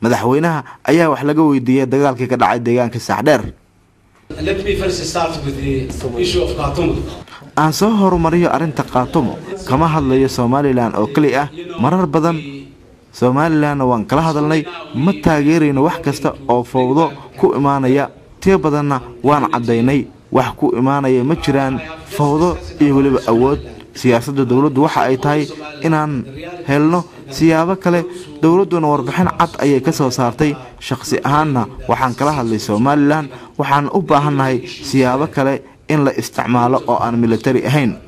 madaxweynaha ayaa wax laga weydiiyey dagaalkii ka dhacay deegaanka saaxdheer aan soo horumariyo arrinta kaatumo kama hadlayo somalilan oo keli ah marar badan somalilanna waan kala hadalnay ma taageerayno wax kasta oo fowdo ku imaanaya tiyo badanna waan caddaynay wax ku imaanaya ma jiraan fowdo iyo weliba awood siyaasadda dowladdu waxa ay tahay inaan helno siyaabo kale dowladduna warbixin cad ayay ka soo saartay shaqsi ahaanna waxaan kala hadlay somalilan waxaan u baahannahay siyaabo kale in la isticmaalo oo aan militari ahayn